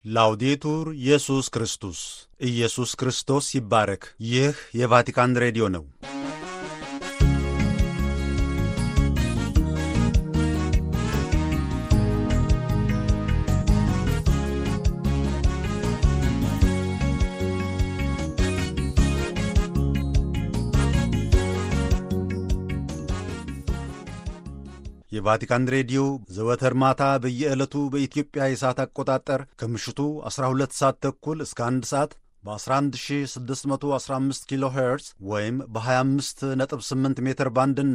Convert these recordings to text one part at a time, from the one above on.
ላውዴቱር ኢየሱስ ክርስቶስ ኢየሱስ ክርስቶስ ይባረክ። ይህ የቫቲካን ሬዲዮ ነው። የቫቲካን ሬዲዮ ዘወትር ማታ በየዕለቱ በኢትዮጵያ የሰዓት አቆጣጠር ከምሽቱ 12 ሰዓት ተኩል እስከ 1 ሰዓት በ11615 ኪሎ ሄርዝ ወይም በ258 ሜትር ባንድ እና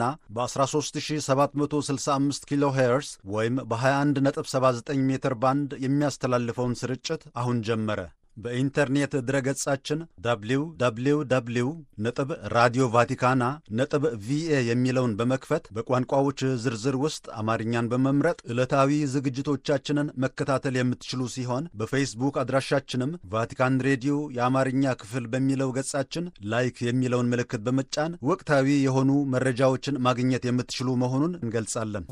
በ13765 ኪሎ ሄርዝ ወይም በ2179 ሜትር ባንድ የሚያስተላልፈውን ስርጭት አሁን ጀመረ። በኢንተርኔት ድረገጻችን www ነጥብ ራዲዮ ቫቲካና ነጥብ ቪኤ የሚለውን በመክፈት በቋንቋዎች ዝርዝር ውስጥ አማርኛን በመምረጥ ዕለታዊ ዝግጅቶቻችንን መከታተል የምትችሉ ሲሆን በፌስቡክ አድራሻችንም ቫቲካን ሬዲዮ የአማርኛ ክፍል በሚለው ገጻችን ላይክ የሚለውን ምልክት በመጫን ወቅታዊ የሆኑ መረጃዎችን ማግኘት የምትችሉ መሆኑን እንገልጻለን።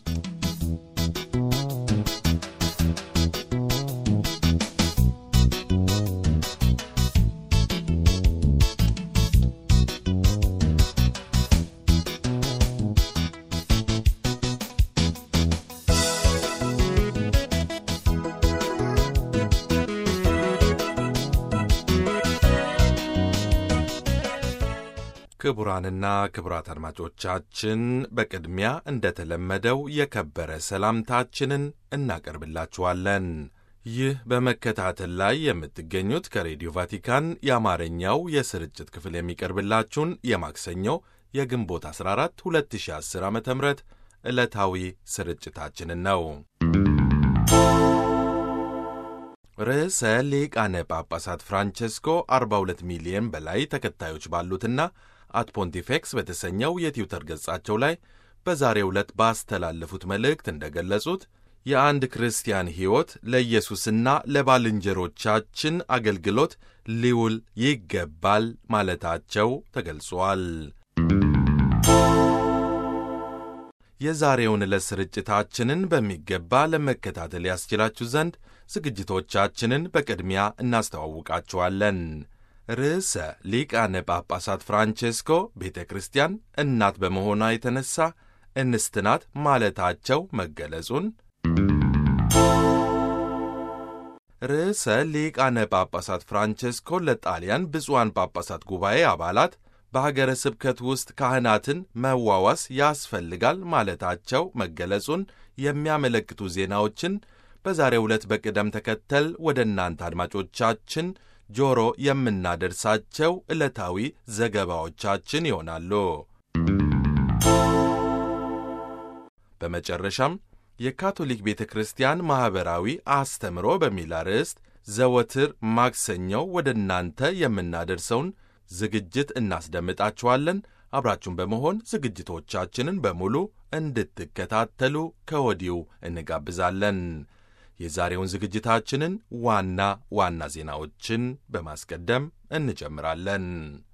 ክቡራንና ክቡራት አድማጮቻችን በቅድሚያ እንደተለመደው የከበረ ሰላምታችንን እናቀርብላችኋለን። ይህ በመከታተል ላይ የምትገኙት ከሬዲዮ ቫቲካን የአማርኛው የስርጭት ክፍል የሚቀርብላችሁን የማክሰኞ የግንቦት 14 2010 ዓ ም ዕለታዊ ስርጭታችንን ነው። ርዕሰ ሊቃነ ጳጳሳት ፍራንቼስኮ 42 ሚሊዮን በላይ ተከታዮች ባሉትና አት ፖንቲፌክስ በተሰኘው የትዊተር ገጻቸው ላይ በዛሬው ዕለት ባስተላለፉት መልእክት እንደገለጹት የአንድ ክርስቲያን ሕይወት ለኢየሱስና ለባልንጀሮቻችን አገልግሎት ሊውል ይገባል ማለታቸው ተገልጿል። የዛሬውን ዕለት ስርጭታችንን በሚገባ ለመከታተል ያስችላችሁ ዘንድ ዝግጅቶቻችንን በቅድሚያ እናስተዋውቃችኋለን። ርዕሰ ሊቃነ ጳጳሳት ፍራንቼስኮ ቤተ ክርስቲያን እናት በመሆኗ የተነሳ እንስት ናት ማለታቸው መገለጹን፣ ርዕሰ ሊቃነ ጳጳሳት ፍራንቼስኮ ለጣሊያን ብፁዓን ጳጳሳት ጉባኤ አባላት በሀገረ ስብከት ውስጥ ካህናትን መዋዋስ ያስፈልጋል ማለታቸው መገለጹን የሚያመለክቱ ዜናዎችን በዛሬው ዕለት በቅደም ተከተል ወደ እናንተ አድማጮቻችን ጆሮ የምናደርሳቸው ዕለታዊ ዘገባዎቻችን ይሆናሉ። በመጨረሻም የካቶሊክ ቤተ ክርስቲያን ማኅበራዊ አስተምሮ በሚል አርዕስት ዘወትር ማክሰኞው ወደ እናንተ የምናደርሰውን ዝግጅት እናስደምጣችኋለን። አብራችሁን በመሆን ዝግጅቶቻችንን በሙሉ እንድትከታተሉ ከወዲሁ እንጋብዛለን። የዛሬውን ዝግጅታችንን ዋና ዋና ዜናዎችን በማስቀደም እንጀምራለን።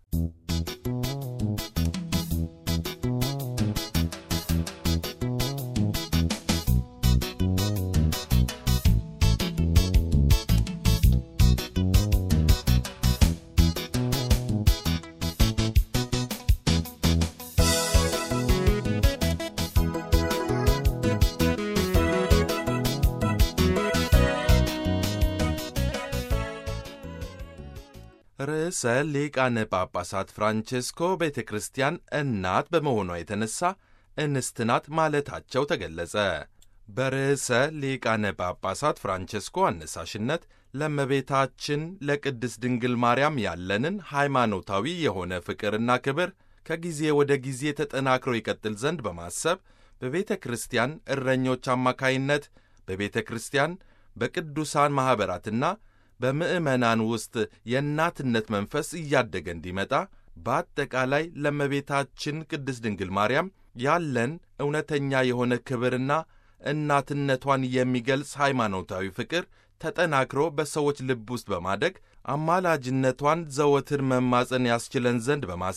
ርዕሰ ሊቃነ ጳጳሳት ፍራንቼስኮ ቤተ ክርስቲያን እናት በመሆኗ የተነሳ እንስት ናት ማለታቸው ተገለጸ። በርዕሰ ሊቃነ ጳጳሳት ፍራንቼስኮ አነሳሽነት ለእመቤታችን ለቅድስት ድንግል ማርያም ያለንን ሃይማኖታዊ የሆነ ፍቅርና ክብር ከጊዜ ወደ ጊዜ ተጠናክሮ ይቀጥል ዘንድ በማሰብ በቤተ ክርስቲያን እረኞች አማካይነት በቤተ ክርስቲያን በቅዱሳን ማኅበራትና በምዕመናን ውስጥ የእናትነት መንፈስ እያደገ እንዲመጣ በአጠቃላይ ለእመቤታችን ቅድስት ድንግል ማርያም ያለን እውነተኛ የሆነ ክብርና እናትነቷን የሚገልጽ ሃይማኖታዊ ፍቅር ተጠናክሮ በሰዎች ልብ ውስጥ በማደግ አማላጅነቷን ዘወትር መማፀን ያስችለን ዘንድ በማሰብ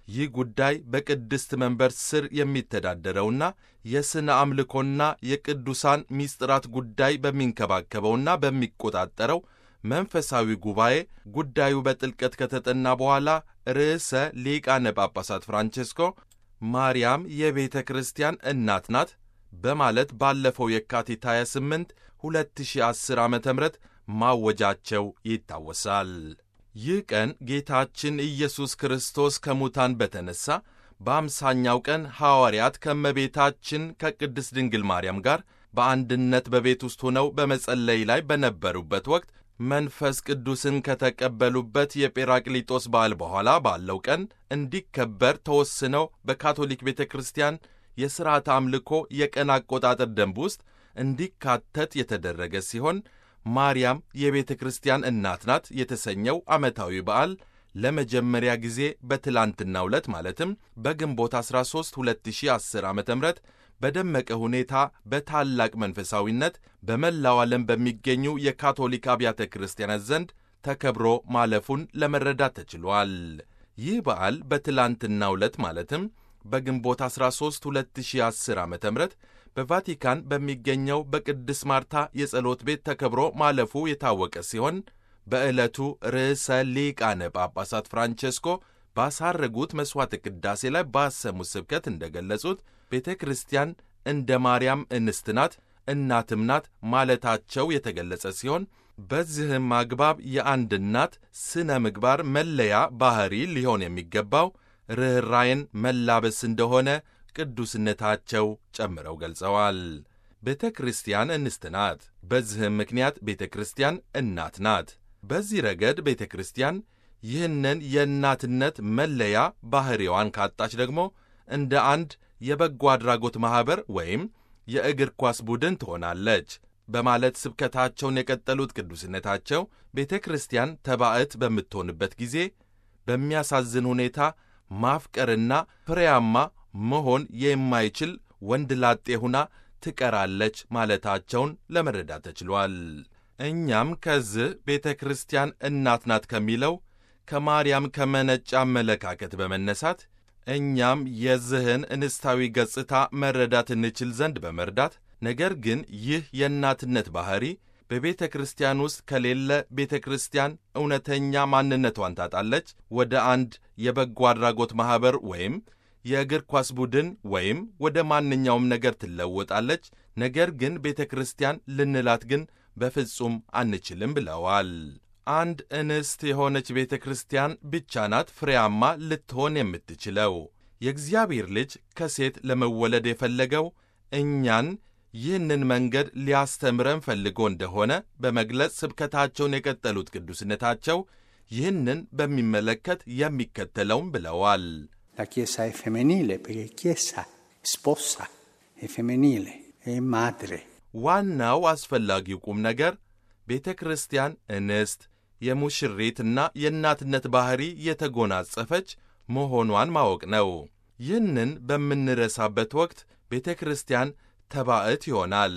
ይህ ጉዳይ በቅድስት መንበር ስር የሚተዳደረውና የሥነ አምልኮና የቅዱሳን ሚስጥራት ጉዳይ በሚንከባከበውና በሚቆጣጠረው መንፈሳዊ ጉባኤ ጉዳዩ በጥልቀት ከተጠና በኋላ ርዕሰ ሊቃነ ጳጳሳት ፍራንቼስኮ ማርያም የቤተ ክርስቲያን እናት ናት በማለት ባለፈው የካቲት 28 2010 ዓ ም ማወጃቸው ይታወሳል። ይህ ቀን ጌታችን ኢየሱስ ክርስቶስ ከሙታን በተነሣ በአምሳኛው ቀን ሐዋርያት ከእመቤታችን ከቅድስት ድንግል ማርያም ጋር በአንድነት በቤት ውስጥ ሆነው በመጸለይ ላይ በነበሩበት ወቅት መንፈስ ቅዱስን ከተቀበሉበት የጴራቅሊጦስ በዓል በኋላ ባለው ቀን እንዲከበር ተወስነው በካቶሊክ ቤተ ክርስቲያን የሥርዓተ አምልኮ የቀን አቆጣጠር ደንብ ውስጥ እንዲካተት የተደረገ ሲሆን ማርያም የቤተ ክርስቲያን እናት ናት የተሰኘው ዓመታዊ በዓል ለመጀመሪያ ጊዜ በትላንትናው ዕለት ማለትም በግንቦት 13 2010 ዓ ም በደመቀ ሁኔታ በታላቅ መንፈሳዊነት በመላው ዓለም በሚገኙ የካቶሊክ አብያተ ክርስቲያናት ዘንድ ተከብሮ ማለፉን ለመረዳት ተችሏል። ይህ በዓል በትላንትናው ዕለት ማለትም በግንቦት 13 2010 ዓ ም በቫቲካን በሚገኘው በቅድስ ማርታ የጸሎት ቤት ተከብሮ ማለፉ የታወቀ ሲሆን በዕለቱ ርዕሰ ሊቃነ ጳጳሳት ፍራንቼስኮ ባሳረጉት መሥዋዕተ ቅዳሴ ላይ ባሰሙት ስብከት እንደገለጹት ቤተ ክርስቲያን እንደ ማርያም እንስት ናት፣ እናትም ናት ማለታቸው የተገለጸ ሲሆን በዚህም አግባብ የአንድ እናት ስነ ምግባር መለያ ባሕሪ ሊሆን የሚገባው ርኅራይን መላበስ እንደሆነ ቅዱስነታቸው ጨምረው ገልጸዋል። ቤተ ክርስቲያን እንስት ናት። በዚህም ምክንያት ቤተ ክርስቲያን እናት ናት። በዚህ ረገድ ቤተ ክርስቲያን ይህንን የእናትነት መለያ ባሕሪዋን ካጣች ደግሞ እንደ አንድ የበጎ አድራጎት ማኅበር ወይም የእግር ኳስ ቡድን ትሆናለች በማለት ስብከታቸውን የቀጠሉት ቅዱስነታቸው ቤተ ክርስቲያን ተባዕት በምትሆንበት ጊዜ በሚያሳዝን ሁኔታ ማፍቀርና ፍሬያማ መሆን የማይችል ወንድ ላጤ ሁና ትቀራለች ማለታቸውን ለመረዳት ተችሏል። እኛም ከዚህ ቤተ ክርስቲያን እናት ናት ከሚለው ከማርያም ከመነጨ አመለካከት በመነሳት እኛም የዚህን እንስታዊ ገጽታ መረዳት እንችል ዘንድ በመርዳት ነገር ግን ይህ የእናትነት ባሕሪ በቤተ ክርስቲያን ውስጥ ከሌለ ቤተ ክርስቲያን እውነተኛ ማንነቷን ታጣለች፣ ወደ አንድ የበጎ አድራጎት ማኅበር ወይም የእግር ኳስ ቡድን ወይም ወደ ማንኛውም ነገር ትለወጣለች። ነገር ግን ቤተ ክርስቲያን ልንላት ግን በፍጹም አንችልም ብለዋል። አንድ እንስት የሆነች ቤተ ክርስቲያን ብቻ ናት ፍሬያማ ልትሆን የምትችለው። የእግዚአብሔር ልጅ ከሴት ለመወለድ የፈለገው እኛን ይህንን መንገድ ሊያስተምረን ፈልጎ እንደሆነ በመግለጽ ስብከታቸውን የቀጠሉት ቅዱስነታቸው ይህንን በሚመለከት የሚከተለውም ብለዋል። La Chiesa è femminile perché Chiesa sposa, è femminile, è madre. ዋናው አስፈላጊው ቁም ነገር ቤተ ክርስቲያን እንስት የሙሽሪትና የእናትነት ባሕሪ የተጎናጸፈች መሆኗን ማወቅ ነው። ይህንን በምንረሳበት ወቅት ቤተ ክርስቲያን ተባዕት ይሆናል።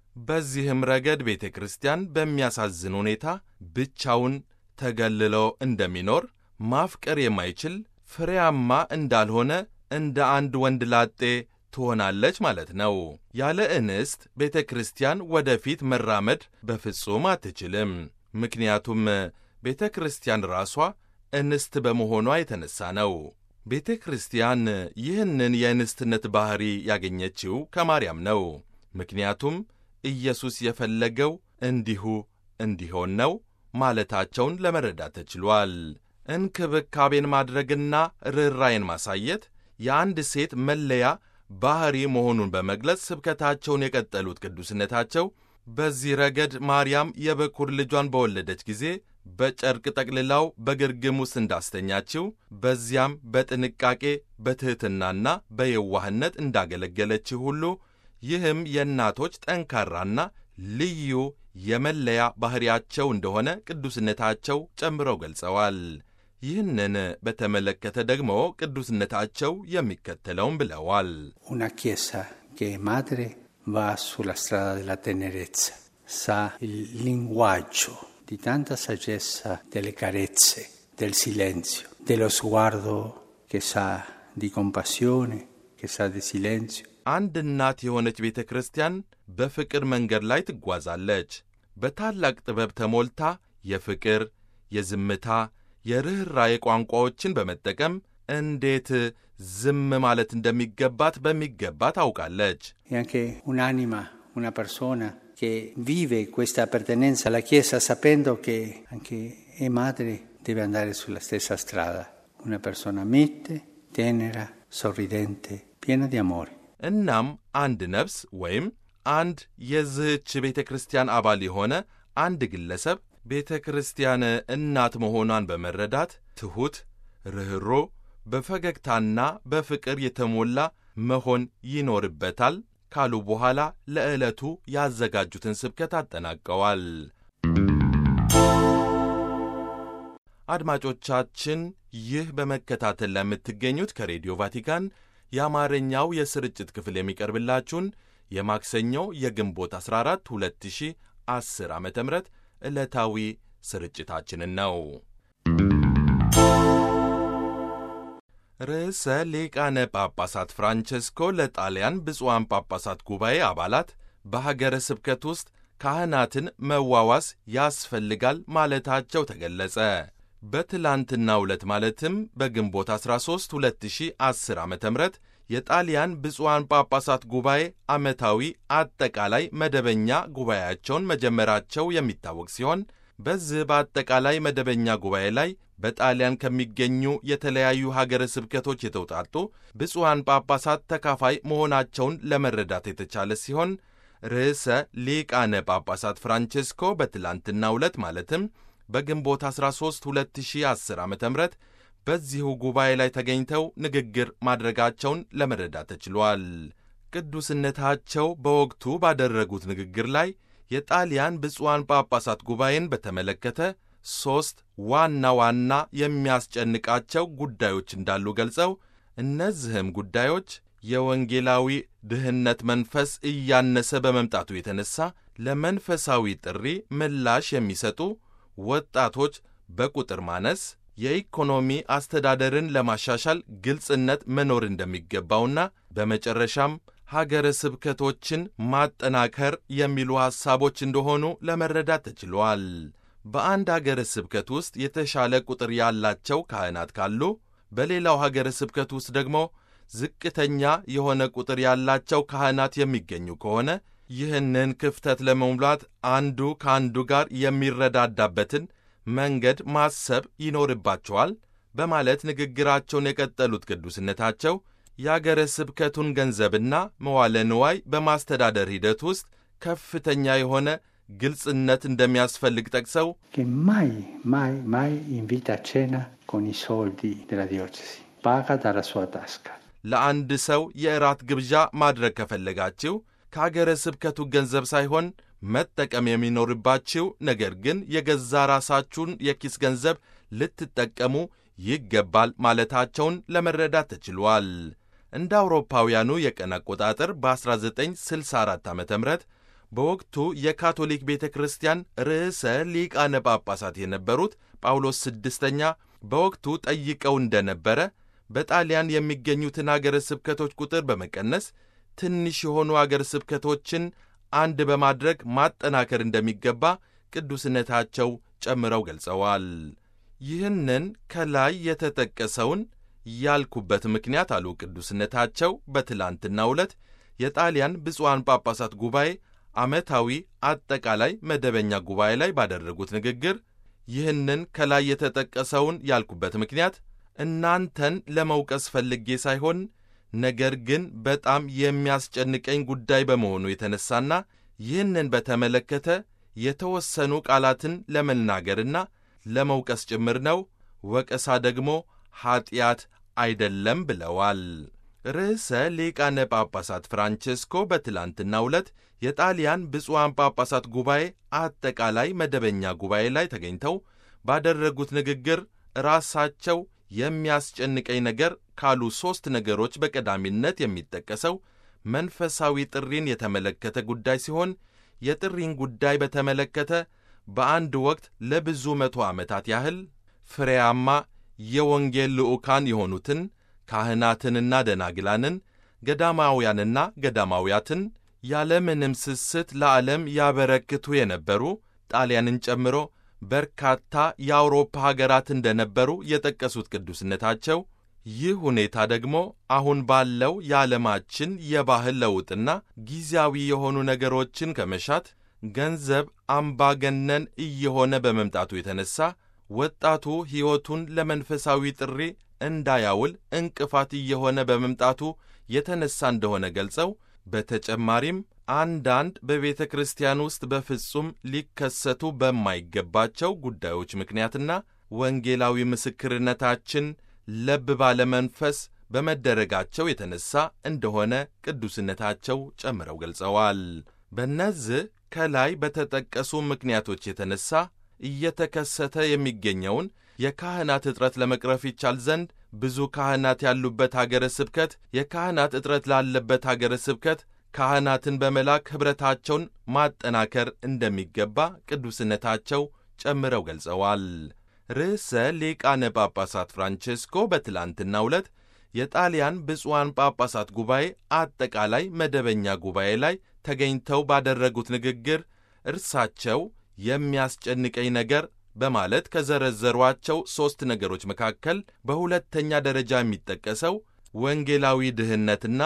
በዚህም ረገድ ቤተ ክርስቲያን በሚያሳዝን ሁኔታ ብቻውን ተገልሎ እንደሚኖር ማፍቀር የማይችል ፍሬያማ እንዳልሆነ እንደ አንድ ወንድ ላጤ ትሆናለች ማለት ነው። ያለ እንስት ቤተ ክርስቲያን ወደፊት መራመድ በፍጹም አትችልም። ምክንያቱም ቤተ ክርስቲያን ራሷ እንስት በመሆኗ የተነሳ ነው። ቤተ ክርስቲያን ይህንን የእንስትነት ባሕሪ ያገኘችው ከማርያም ነው። ምክንያቱም ኢየሱስ የፈለገው እንዲሁ እንዲሆን ነው ማለታቸውን ለመረዳት ተችሏል። እንክብካቤን ማድረግና ርኅራይን ማሳየት የአንድ ሴት መለያ ባሕሪ መሆኑን በመግለጽ ስብከታቸውን የቀጠሉት ቅዱስነታቸው በዚህ ረገድ ማርያም የበኩር ልጇን በወለደች ጊዜ በጨርቅ ጠቅልላው በግርግም ውስጥ እንዳስተኛችው በዚያም በጥንቃቄ በትሕትናና በየዋህነት እንዳገለገለችው ሁሉ ይህም የእናቶች ጠንካራና ልዩ የመለያ ባሕሪያቸው እንደሆነ ቅዱስነታቸው ጨምረው ገልጸዋል። ይህንን በተመለከተ ደግሞ ቅዱስነታቸው የሚከተለውን ብለዋል። Una Chiesa che è madre va sulla strada della tenerezza, sa il linguaggio di tanta saggezza delle carezze, del silenzio, dello sguardo che sa di compassione, che sa di silenzio. አንድ እናት የሆነች ቤተ ክርስቲያን በፍቅር መንገድ ላይ ትጓዛለች። በታላቅ ጥበብ ተሞልታ የፍቅር፣ የዝምታ፣ የርኅራኄ ቋንቋዎችን በመጠቀም እንዴት ዝም ማለት እንደሚገባት በሚገባ ታውቃለች። E anche un'anima, una persona che vive questa appartenenza alla Chiesa sapendo che anche è madre deve andare sulla stessa strada. Una persona mite, tenera, sorridente, piena di amore. እናም አንድ ነፍስ ወይም አንድ የዝህች ቤተ ክርስቲያን አባል የሆነ አንድ ግለሰብ ቤተ ክርስቲያን እናት መሆኗን በመረዳት ትሑት፣ ርኅሮ፣ በፈገግታና በፍቅር የተሞላ መሆን ይኖርበታል ካሉ በኋላ ለዕለቱ ያዘጋጁትን ስብከት አጠናቀዋል። አድማጮቻችን ይህ በመከታተል ለምትገኙት ከሬዲዮ ቫቲካን የአማርኛው የስርጭት ክፍል የሚቀርብላችሁን የማክሰኞው የግንቦት 14 2010 ዓ ም ዕለታዊ ስርጭታችንን ነው። ርዕሰ ሊቃነ ጳጳሳት ፍራንቸስኮ ለጣሊያን ብፁዓን ጳጳሳት ጉባኤ አባላት በሀገረ ስብከት ውስጥ ካህናትን መዋዋስ ያስፈልጋል ማለታቸው ተገለጸ። በትላንትናው ዕለት ማለትም በግንቦት 13 2010 ዓ ም የጣሊያን ብፁዓን ጳጳሳት ጉባኤ ዓመታዊ አጠቃላይ መደበኛ ጉባኤያቸውን መጀመራቸው የሚታወቅ ሲሆን በዚህ በአጠቃላይ መደበኛ ጉባኤ ላይ በጣሊያን ከሚገኙ የተለያዩ ሀገረ ስብከቶች የተውጣጡ ብፁዓን ጳጳሳት ተካፋይ መሆናቸውን ለመረዳት የተቻለ ሲሆን ርዕሰ ሊቃነ ጳጳሳት ፍራንቼስኮ በትላንትናው ዕለት ማለትም በግንቦት 13 2010 ዓ ም በዚሁ ጉባኤ ላይ ተገኝተው ንግግር ማድረጋቸውን ለመረዳት ተችሏል። ቅዱስነታቸው በወቅቱ ባደረጉት ንግግር ላይ የጣሊያን ብፁዓን ጳጳሳት ጉባኤን በተመለከተ ሦስት ዋና ዋና የሚያስጨንቃቸው ጉዳዮች እንዳሉ ገልጸው እነዚህም ጉዳዮች የወንጌላዊ ድህነት መንፈስ እያነሰ በመምጣቱ የተነሳ ለመንፈሳዊ ጥሪ ምላሽ የሚሰጡ ወጣቶች በቁጥር ማነስ፣ የኢኮኖሚ አስተዳደርን ለማሻሻል ግልጽነት መኖር እንደሚገባውና በመጨረሻም ሀገረ ስብከቶችን ማጠናከር የሚሉ ሐሳቦች እንደሆኑ ለመረዳት ተችሏል። በአንድ ሀገረ ስብከት ውስጥ የተሻለ ቁጥር ያላቸው ካህናት ካሉ፣ በሌላው ሀገረ ስብከት ውስጥ ደግሞ ዝቅተኛ የሆነ ቁጥር ያላቸው ካህናት የሚገኙ ከሆነ ይህንን ክፍተት ለመሙላት አንዱ ከአንዱ ጋር የሚረዳዳበትን መንገድ ማሰብ ይኖርባቸዋል በማለት ንግግራቸውን የቀጠሉት ቅዱስነታቸው የአገረ ስብከቱን ገንዘብና መዋለ ንዋይ በማስተዳደር ሂደት ውስጥ ከፍተኛ የሆነ ግልጽነት እንደሚያስፈልግ ጠቅሰው che mai, mai, mai invita a cena con i soldi della diocesi, paga dalla sua tasca. ለአንድ ሰው የእራት ግብዣ ማድረግ ከፈለጋችሁ ከአገረ ስብከቱ ገንዘብ ሳይሆን መጠቀም የሚኖርባችሁ ነገር ግን የገዛ ራሳችሁን የኪስ ገንዘብ ልትጠቀሙ ይገባል ማለታቸውን ለመረዳት ተችሏል። እንደ አውሮፓውያኑ የቀን አቆጣጠር በ1964 ዓ ም በወቅቱ የካቶሊክ ቤተ ክርስቲያን ርዕሰ ሊቃነ ጳጳሳት የነበሩት ጳውሎስ ስድስተኛ በወቅቱ ጠይቀው እንደነበረ በጣሊያን የሚገኙትን አገረ ስብከቶች ቁጥር በመቀነስ ትንሽ የሆኑ አገረ ስብከቶችን አንድ በማድረግ ማጠናከር እንደሚገባ ቅዱስነታቸው ጨምረው ገልጸዋል። ይህንን ከላይ የተጠቀሰውን ያልኩበት ምክንያት አሉ ቅዱስነታቸው በትላንትናው ዕለት የጣሊያን ብፁዓን ጳጳሳት ጉባኤ ዓመታዊ አጠቃላይ መደበኛ ጉባኤ ላይ ባደረጉት ንግግር ይህንን ከላይ የተጠቀሰውን ያልኩበት ምክንያት እናንተን ለመውቀስ ፈልጌ ሳይሆን ነገር ግን በጣም የሚያስጨንቀኝ ጉዳይ በመሆኑ የተነሳና ይህንን በተመለከተ የተወሰኑ ቃላትን ለመናገርና ለመውቀስ ጭምር ነው። ወቀሳ ደግሞ ኀጢአት አይደለም ብለዋል። ርዕሰ ሊቃነ ጳጳሳት ፍራንቼስኮ በትላንትናው ዕለት የጣሊያን ብፁዓን ጳጳሳት ጉባኤ አጠቃላይ መደበኛ ጉባኤ ላይ ተገኝተው ባደረጉት ንግግር ራሳቸው የሚያስጨንቀኝ ነገር ካሉ ሦስት ነገሮች በቀዳሚነት የሚጠቀሰው መንፈሳዊ ጥሪን የተመለከተ ጉዳይ ሲሆን የጥሪን ጉዳይ በተመለከተ በአንድ ወቅት ለብዙ መቶ ዓመታት ያህል ፍሬያማ የወንጌል ልዑካን የሆኑትን ካህናትንና ደናግላንን፣ ገዳማውያንና ገዳማውያትን ያለምንም ስስት ለዓለም ያበረክቱ የነበሩ ጣሊያንን ጨምሮ በርካታ የአውሮፓ ሀገራት እንደነበሩ የጠቀሱት ቅዱስነታቸው ይህ ሁኔታ ደግሞ አሁን ባለው የዓለማችን የባህል ለውጥና ጊዜያዊ የሆኑ ነገሮችን ከመሻት ገንዘብ አምባገነን እየሆነ በመምጣቱ የተነሳ ወጣቱ ሕይወቱን ለመንፈሳዊ ጥሪ እንዳያውል እንቅፋት እየሆነ በመምጣቱ የተነሳ እንደሆነ ገልጸው በተጨማሪም አንዳንድ በቤተ ክርስቲያን ውስጥ በፍጹም ሊከሰቱ በማይገባቸው ጉዳዮች ምክንያትና ወንጌላዊ ምስክርነታችን ለብ ባለ መንፈስ በመደረጋቸው የተነሳ እንደሆነ ቅዱስነታቸው ጨምረው ገልጸዋል። በእነዚህ ከላይ በተጠቀሱ ምክንያቶች የተነሳ እየተከሰተ የሚገኘውን የካህናት እጥረት ለመቅረፍ ይቻል ዘንድ ብዙ ካህናት ያሉበት አገረ ስብከት የካህናት እጥረት ላለበት አገረ ስብከት ካህናትን በመላክ ኅብረታቸውን ማጠናከር እንደሚገባ ቅዱስነታቸው ጨምረው ገልጸዋል። ርዕሰ ሊቃነ ጳጳሳት ፍራንቼስኮ በትላንትናው ዕለት የጣሊያን ብፁዓን ጳጳሳት ጉባኤ አጠቃላይ መደበኛ ጉባኤ ላይ ተገኝተው ባደረጉት ንግግር እርሳቸው የሚያስጨንቀኝ ነገር በማለት ከዘረዘሯቸው ሦስት ነገሮች መካከል በሁለተኛ ደረጃ የሚጠቀሰው ወንጌላዊ ድህነትና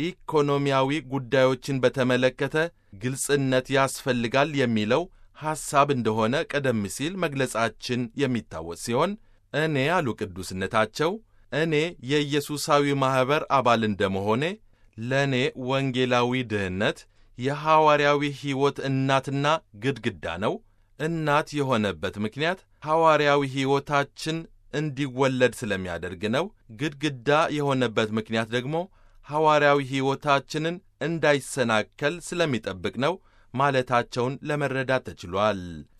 ኢኮኖሚያዊ ጉዳዮችን በተመለከተ ግልጽነት ያስፈልጋል የሚለው ሐሳብ እንደሆነ ቀደም ሲል መግለጻችን የሚታወስ ሲሆን እኔ አሉ ቅዱስነታቸው እኔ የኢየሱሳዊ ማኅበር አባል እንደመሆኔ ለእኔ ወንጌላዊ ድህነት የሐዋርያዊ ሕይወት እናትና ግድግዳ ነው። እናት የሆነበት ምክንያት ሐዋርያዊ ሕይወታችን እንዲወለድ ስለሚያደርግ ነው። ግድግዳ የሆነበት ምክንያት ደግሞ ሐዋርያዊ ሕይወታችንን እንዳይሰናከል ስለሚጠብቅ ነው ማለታቸውን ለመረዳት ተችሏል።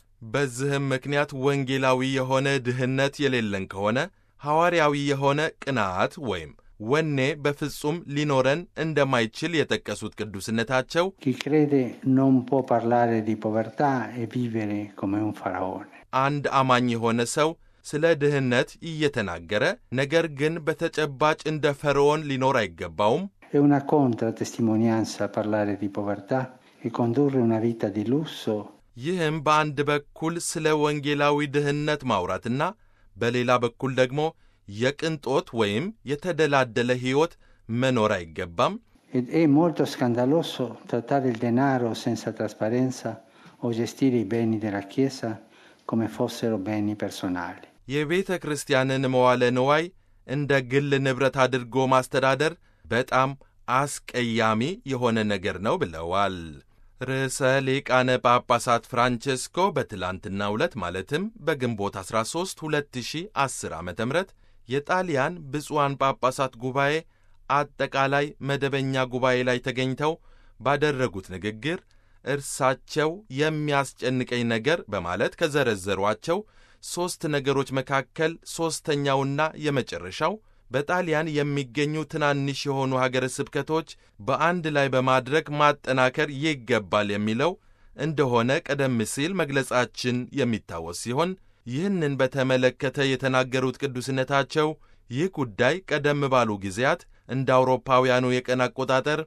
በዚህም ምክንያት ወንጌላዊ የሆነ ድህነት የሌለን ከሆነ ሐዋርያዊ የሆነ ቅንዓት ወይም ወኔ በፍጹም ሊኖረን እንደማይችል የጠቀሱት ቅዱስነታቸው Chi crede non può parlare di povertà e vivere come un faraone. አንድ አማኝ የሆነ ሰው ስለ ድህነት እየተናገረ ነገር ግን በተጨባጭ እንደ ፈርዖን ሊኖር አይገባውም። È una contratestimonianza parlare di povertà e condurre una vita di lusso ይህም በአንድ በኩል ስለ ወንጌላዊ ድህነት ማውራትና በሌላ በኩል ደግሞ የቅንጦት ወይም የተደላደለ ሕይወት መኖር አይገባም። ed è molto scandaloso trattare il denaro senza trasparenza o gestire i beni della Chiesa come fossero beni personali. የቤተ ክርስቲያንን መዋለ ንዋይ እንደ ግል ንብረት አድርጎ ማስተዳደር በጣም አስቀያሚ የሆነ ነገር ነው ብለዋል። ርዕሰ ሊቃነ ጳጳሳት ፍራንቼስኮ በትላንትናው ዕለት ማለትም በግንቦት 13 2010 ዓ ም የጣሊያን ብፁዓን ጳጳሳት ጉባኤ አጠቃላይ መደበኛ ጉባኤ ላይ ተገኝተው ባደረጉት ንግግር እርሳቸው የሚያስጨንቀኝ ነገር በማለት ከዘረዘሯቸው ሦስት ነገሮች መካከል ሦስተኛውና የመጨረሻው በጣሊያን የሚገኙ ትናንሽ የሆኑ ሀገረ ስብከቶች በአንድ ላይ በማድረግ ማጠናከር ይገባል የሚለው እንደሆነ ቀደም ሲል መግለጻችን የሚታወስ ሲሆን ይህንን በተመለከተ የተናገሩት ቅዱስነታቸው ይህ ጉዳይ ቀደም ባሉ ጊዜያት እንደ አውሮፓውያኑ የቀን አቆጣጠር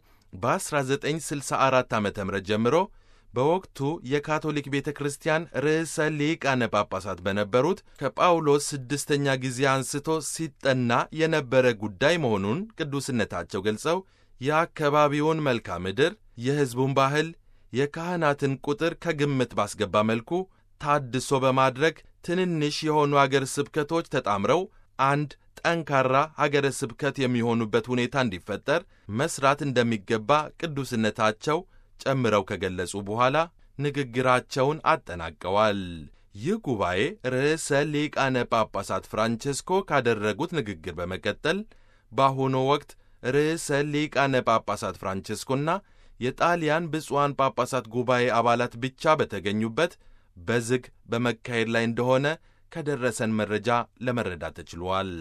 በ1964 ዓ ም ጀምሮ በወቅቱ የካቶሊክ ቤተ ክርስቲያን ርዕሰ ሊቃነ ጳጳሳት በነበሩት ከጳውሎስ ስድስተኛ ጊዜ አንስቶ ሲጠና የነበረ ጉዳይ መሆኑን ቅዱስነታቸው ገልጸው የአካባቢውን መልክዓ ምድር፣ የሕዝቡን ባህል፣ የካህናትን ቁጥር ከግምት ባስገባ መልኩ ታድሶ በማድረግ ትንንሽ የሆኑ አገር ስብከቶች ተጣምረው አንድ ጠንካራ ሀገረ ስብከት የሚሆኑበት ሁኔታ እንዲፈጠር መስራት እንደሚገባ ቅዱስነታቸው ጨምረው ከገለጹ በኋላ ንግግራቸውን አጠናቀዋል። ይህ ጉባኤ ርዕሰ ሊቃነ ጳጳሳት ፍራንቼስኮ ካደረጉት ንግግር በመቀጠል በአሁኑ ወቅት ርዕሰ ሊቃነ ጳጳሳት ፍራንቼስኮና የጣሊያን ብፁዓን ጳጳሳት ጉባኤ አባላት ብቻ በተገኙበት በዝግ በመካሄድ ላይ እንደሆነ ከደረሰን መረጃ ለመረዳት ተችሏል።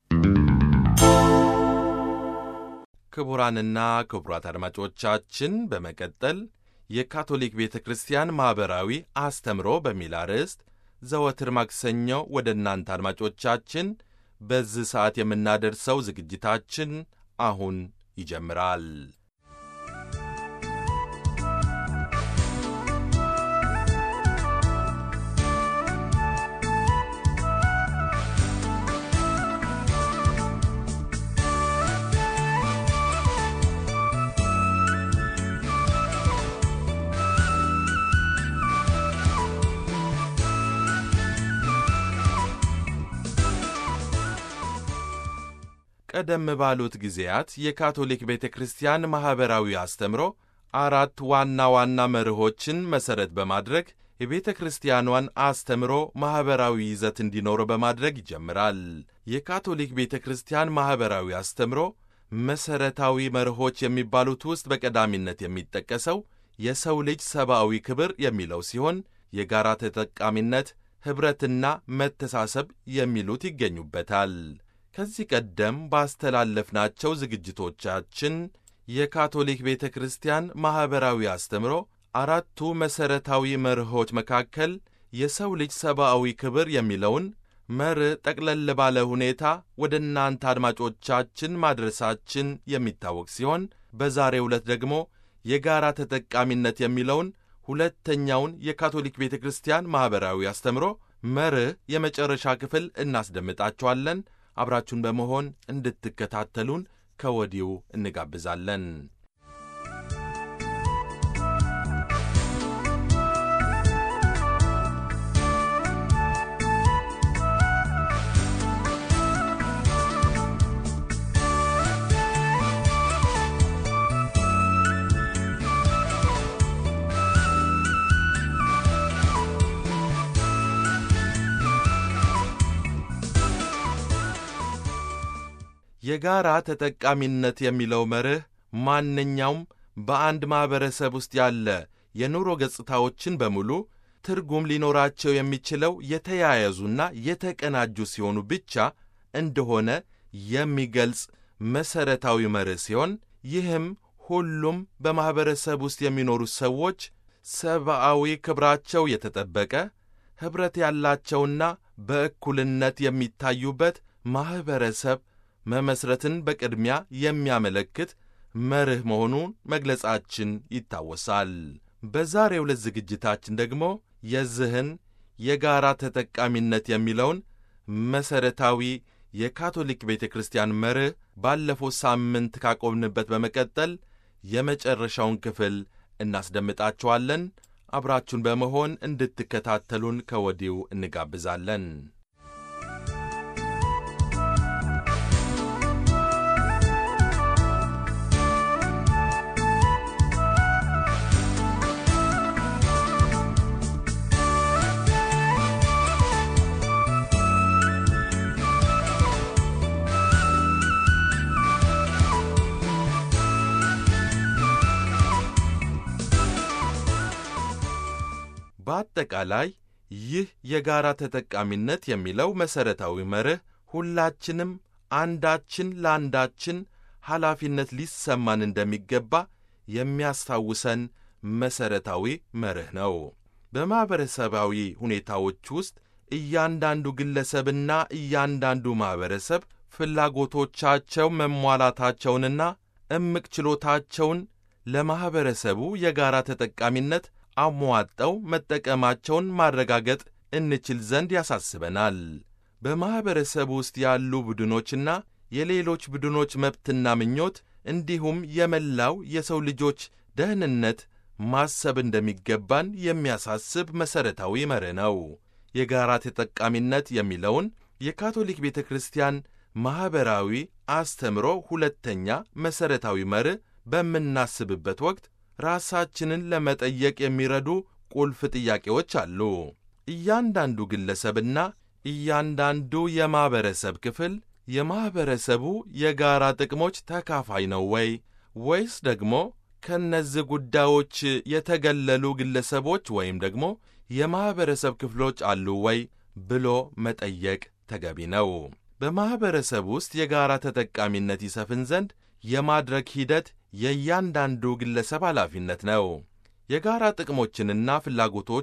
ክቡራንና ክቡራት አድማጮቻችን በመቀጠል የካቶሊክ ቤተ ክርስቲያን ማኅበራዊ አስተምሮ በሚል አርዕስት ዘወትር ማክሰኞ ወደ እናንተ አድማጮቻችን በዚህ ሰዓት የምናደርሰው ዝግጅታችን አሁን ይጀምራል። ቀደም ባሉት ጊዜያት የካቶሊክ ቤተ ክርስቲያን ማኅበራዊ አስተምሮ አራት ዋና ዋና መርሆችን መሠረት በማድረግ የቤተ ክርስቲያኗን አስተምሮ ማኅበራዊ ይዘት እንዲኖረው በማድረግ ይጀምራል። የካቶሊክ ቤተ ክርስቲያን ማኅበራዊ አስተምሮ መሠረታዊ መርሆች የሚባሉት ውስጥ በቀዳሚነት የሚጠቀሰው የሰው ልጅ ሰብአዊ ክብር የሚለው ሲሆን የጋራ ተጠቃሚነት፣ ኅብረትና መተሳሰብ የሚሉት ይገኙበታል። ከዚህ ቀደም ባስተላለፍናቸው ዝግጅቶቻችን የካቶሊክ ቤተ ክርስቲያን ማኅበራዊ አስተምሮ አራቱ መሠረታዊ መርሆች መካከል የሰው ልጅ ሰብአዊ ክብር የሚለውን መርህ ጠቅለል ባለ ሁኔታ ወደ እናንተ አድማጮቻችን ማድረሳችን የሚታወቅ ሲሆን በዛሬው ዕለት ደግሞ የጋራ ተጠቃሚነት የሚለውን ሁለተኛውን የካቶሊክ ቤተ ክርስቲያን ማኅበራዊ አስተምሮ መርህ የመጨረሻ ክፍል እናስደምጣችኋለን። አብራችሁን በመሆን እንድትከታተሉን ከወዲሁ እንጋብዛለን። የጋራ ተጠቃሚነት የሚለው መርህ ማንኛውም በአንድ ማኅበረሰብ ውስጥ ያለ የኑሮ ገጽታዎችን በሙሉ ትርጉም ሊኖራቸው የሚችለው የተያያዙና የተቀናጁ ሲሆኑ ብቻ እንደሆነ የሚገልጽ መሠረታዊ መርህ ሲሆን ይህም ሁሉም በማኅበረሰብ ውስጥ የሚኖሩ ሰዎች ሰብአዊ ክብራቸው የተጠበቀ ኅብረት ያላቸውና በእኩልነት የሚታዩበት ማኅበረሰብ መመስረትን በቅድሚያ የሚያመለክት መርህ መሆኑን መግለጻችን ይታወሳል። በዛሬው ዕለት ዝግጅታችን ደግሞ የዚህን የጋራ ተጠቃሚነት የሚለውን መሠረታዊ የካቶሊክ ቤተ ክርስቲያን መርህ ባለፈው ሳምንት ካቆምንበት በመቀጠል የመጨረሻውን ክፍል እናስደምጣችኋለን። አብራችሁን በመሆን እንድትከታተሉን ከወዲሁ እንጋብዛለን። በአጠቃላይ ይህ የጋራ ተጠቃሚነት የሚለው መሠረታዊ መርህ ሁላችንም አንዳችን ለአንዳችን ኃላፊነት ሊሰማን እንደሚገባ የሚያስታውሰን መሠረታዊ መርህ ነው። በማኅበረሰባዊ ሁኔታዎች ውስጥ እያንዳንዱ ግለሰብና እያንዳንዱ ማኅበረሰብ ፍላጎቶቻቸው መሟላታቸውንና እምቅ ችሎታቸውን ለማኅበረሰቡ የጋራ ተጠቃሚነት አሟጠው መጠቀማቸውን ማረጋገጥ እንችል ዘንድ ያሳስበናል። በማኅበረሰብ ውስጥ ያሉ ቡድኖችና የሌሎች ቡድኖች መብትና ምኞት እንዲሁም የመላው የሰው ልጆች ደህንነት ማሰብ እንደሚገባን የሚያሳስብ መሠረታዊ መርህ ነው። የጋራ ተጠቃሚነት የሚለውን የካቶሊክ ቤተ ክርስቲያን ማኅበራዊ አስተምሮ ሁለተኛ መሠረታዊ መርህ በምናስብበት ወቅት ራሳችንን ለመጠየቅ የሚረዱ ቁልፍ ጥያቄዎች አሉ። እያንዳንዱ ግለሰብና እያንዳንዱ የማኅበረሰብ ክፍል የማኅበረሰቡ የጋራ ጥቅሞች ተካፋይ ነው ወይ? ወይስ ደግሞ ከእነዚህ ጉዳዮች የተገለሉ ግለሰቦች ወይም ደግሞ የማኅበረሰብ ክፍሎች አሉ ወይ ብሎ መጠየቅ ተገቢ ነው። በማኅበረሰብ ውስጥ የጋራ ተጠቃሚነት ይሰፍን ዘንድ የማድረግ ሂደት የእያንዳንዱ ግለሰብ ኃላፊነት ነው። የጋራ ጥቅሞችንና ፍላጎቶች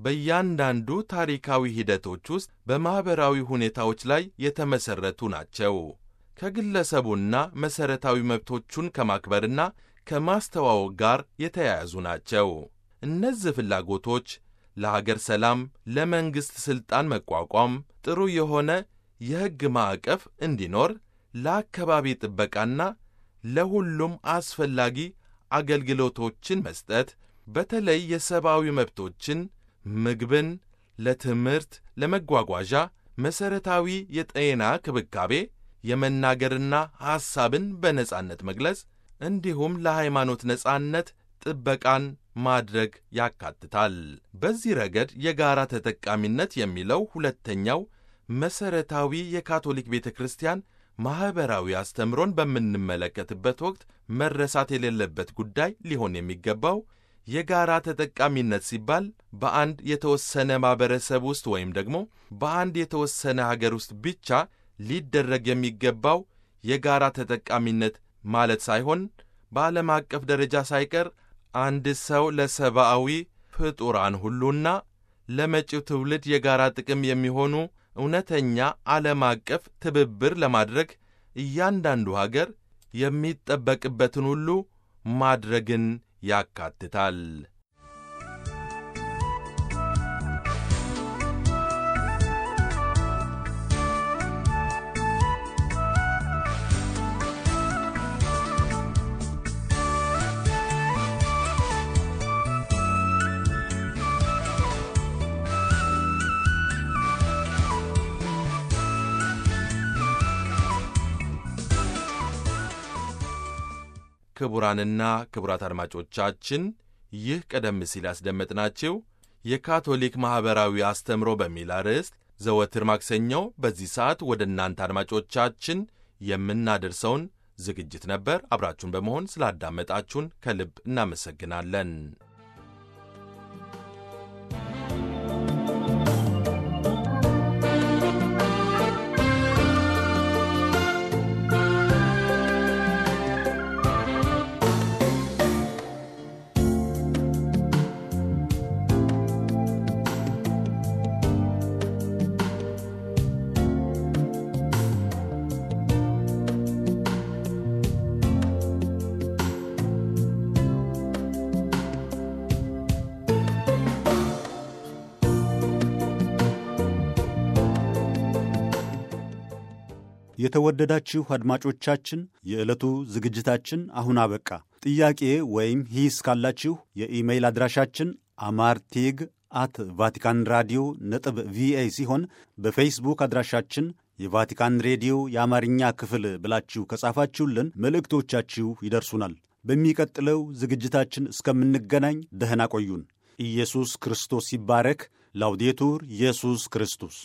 በእያንዳንዱ ታሪካዊ ሂደቶች ውስጥ በማኅበራዊ ሁኔታዎች ላይ የተመሠረቱ ናቸው። ከግለሰቡና መሠረታዊ መብቶቹን ከማክበርና ከማስተዋወቅ ጋር የተያያዙ ናቸው። እነዚህ ፍላጎቶች ለሀገር ሰላም፣ ለመንግሥት ሥልጣን መቋቋም፣ ጥሩ የሆነ የሕግ ማዕቀፍ እንዲኖር፣ ለአካባቢ ጥበቃና ለሁሉም አስፈላጊ አገልግሎቶችን መስጠት፣ በተለይ የሰብአዊ መብቶችን፣ ምግብን፣ ለትምህርት፣ ለመጓጓዣ፣ መሠረታዊ የጤና ክብካቤ፣ የመናገርና ሐሳብን በነጻነት መግለጽ እንዲሁም ለሃይማኖት ነጻነት ጥበቃን ማድረግ ያካትታል። በዚህ ረገድ የጋራ ተጠቃሚነት የሚለው ሁለተኛው መሠረታዊ የካቶሊክ ቤተ ክርስቲያን ማኅበራዊ አስተምሮን በምንመለከትበት ወቅት መረሳት የሌለበት ጉዳይ ሊሆን የሚገባው የጋራ ተጠቃሚነት ሲባል በአንድ የተወሰነ ማኅበረሰብ ውስጥ ወይም ደግሞ በአንድ የተወሰነ ሀገር ውስጥ ብቻ ሊደረግ የሚገባው የጋራ ተጠቃሚነት ማለት ሳይሆን በዓለም አቀፍ ደረጃ ሳይቀር አንድ ሰው ለሰብአዊ ፍጡራን ሁሉና ለመጪው ትውልድ የጋራ ጥቅም የሚሆኑ እውነተኛ ዓለም አቀፍ ትብብር ለማድረግ እያንዳንዱ ሀገር የሚጠበቅበትን ሁሉ ማድረግን ያካትታል። ክቡራንና ክቡራት አድማጮቻችን ይህ ቀደም ሲል ያስደመጥናችሁ የካቶሊክ ማኅበራዊ አስተምሮ በሚል አርዕስት ዘወትር ማክሰኞ በዚህ ሰዓት ወደ እናንተ አድማጮቻችን የምናደርሰውን ዝግጅት ነበር። አብራችሁን በመሆን ስላዳመጣችሁን ከልብ እናመሰግናለን። የተወደዳችሁ አድማጮቻችን የዕለቱ ዝግጅታችን አሁን አበቃ። ጥያቄ ወይም ሂስ ካላችሁ የኢሜይል አድራሻችን አማርቴግ አት ቫቲካን ራዲዮ ነጥብ ቪኦኤ ሲሆን በፌስቡክ አድራሻችን የቫቲካን ሬዲዮ የአማርኛ ክፍል ብላችሁ ከጻፋችሁልን መልእክቶቻችሁ ይደርሱናል። በሚቀጥለው ዝግጅታችን እስከምንገናኝ ደህና ቆዩን። ኢየሱስ ክርስቶስ ይባረክ። ላውዴቱር ኢየሱስ ክርስቶስ